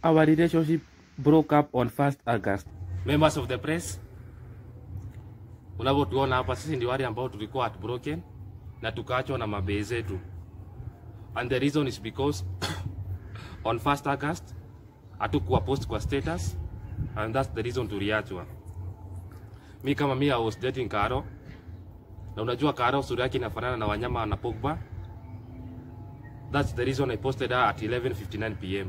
Our relationship broke up on 1st August. Members of the press, unavyotuona hapa, sisi ndio wale ambao tulikuwa heartbroken na tukaachwa na mabee zetu, and the reason is because on 1st August hatukuwa post kwa status and that's the reason tuliachwa. Mi kama mi I was dating Karo, na unajua Karo sura yake inafanana na wanyama na Pogba. That's the reason I posted her at 11:59 pm.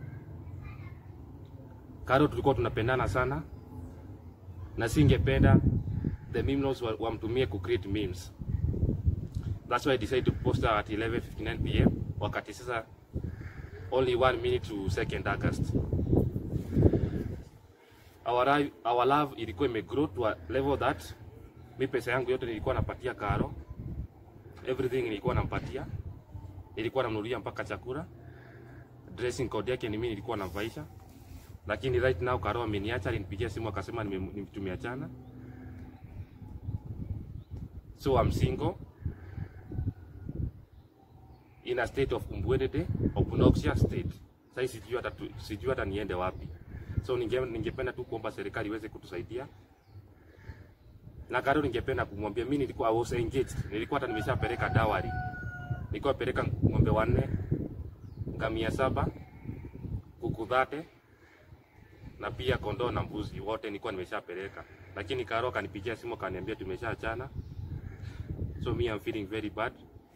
Karo tulikuwa tunapendana sana na singependa the memes wa- wamtumie ku create memes. That's why I decided to post her at 11:59 pm wakati sasa only one minute to 2nd August. Our, ri- our love ilikuwa imegrow to a level that mi pesa yangu yote nilikuwa napatia Karo, everything nilikuwa nampatia, nilikuwa namnunulia mpaka chakula, dressing code yake ni mimi nilikuwa namvaisha, lakini right now Karo ameniacha, alinipigia simu akasema nime- nime- tumeachana, so I'm single in a state of umbwedede obnoxious state. Sasa sijui hata tu- sijui hata niende wapi, so ninge, ningependa tu kuomba serikali iweze kutusaidia na Karo ningependa kumwambia mimi nilikuwa I was engaged, nilikuwa hata nimeshapeleka dawari, nilikuwa peleka ng'ombe wanne, ngamia saba, kuku dhate na pia kondoo na mbuzi wote nilikuwa nimeshapeleka, lakini Karo akanipigia simu akaniambia tumeshaachana, so me I'm feeling very bad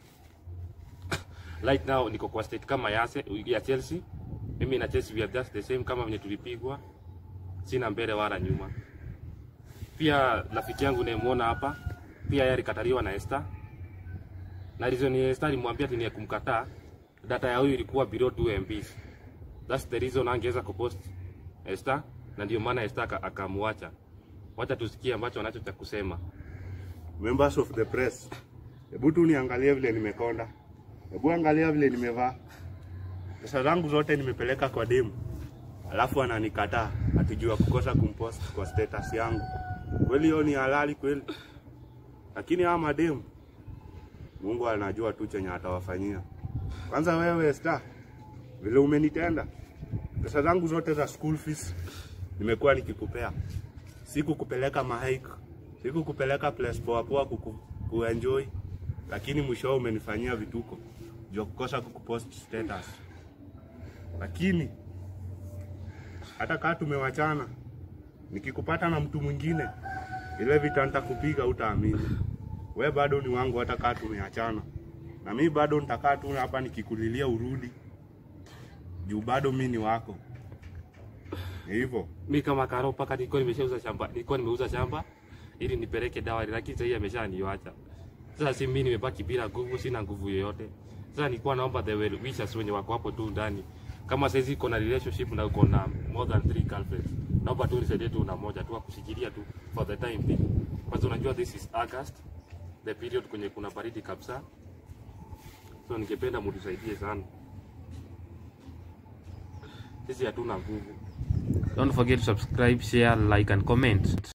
right now niko kwa state kama ya, Arse- ya Chelsea. Mimi na Chelsea we are just the same kama venye tulipigwa, sina mbele wala nyuma. Pia rafiki yangu nayemuona hapa pia yeye alikataliwa na Esther, na reason ya Esther alimwambia ati ni ya kumkataa, data ya huyu ilikuwa below 2 MB. That's the reason angeweza kupost Esther, na ndio maana Esther aka- akamwacha. Wacha tusikie ambacho anacho cha kusema. Members of the press, hebu tu niangalie vile nimekonda, hebu angalia vile nimevaa. Pesa zangu zote nimepeleka kwa demu, alafu ananikataa atijua kukosa kumpost kwa status yangu. Kweli hiyo ni halali kweli? Lakini hawa mademu, Mungu anajua tu chenye atawafanyia. Kwanza wewe Star, vile umenitenda, pesa zangu zote za school fees nimekuwa nikikupea sikukupeleka mahike, sikukupeleka place poa poa kuku, kuenjoy, lakini mwisho umenifanyia vituko juu ya kukosa kukupost status. Lakini hata kaa tumewachana, nikikupata na mtu mwingine, ile vita nitakupiga utaamini. We bado ni wangu, hata kaa tumeachana, na mi bado nitakaa tu hapa nikikulilia urudi, juu bado mi ni wako. Ni hivyo. mi kama Karo paka nilikuwa nimeshauza shamba, nilikuwa nimeuza shamba ili nipeleke dawa, lakini sasa hii ameshaniacha. Sasa si mimi nimebaki bila nguvu, sina nguvu yoyote. Sasa nilikuwa naomba the well wishers wenye wako hapo tu ndani, kama saizi uko na relationship na uko na more than three girlfriends, naomba tu nisaidie tu na moja tu akushikilia tu for the time being. Kwanza unajua this is August, the period kwenye kuna baridi kabisa, so ningependa mtusaidie sana, sisi hatuna nguvu. Don't forget to subscribe, share, like and comment.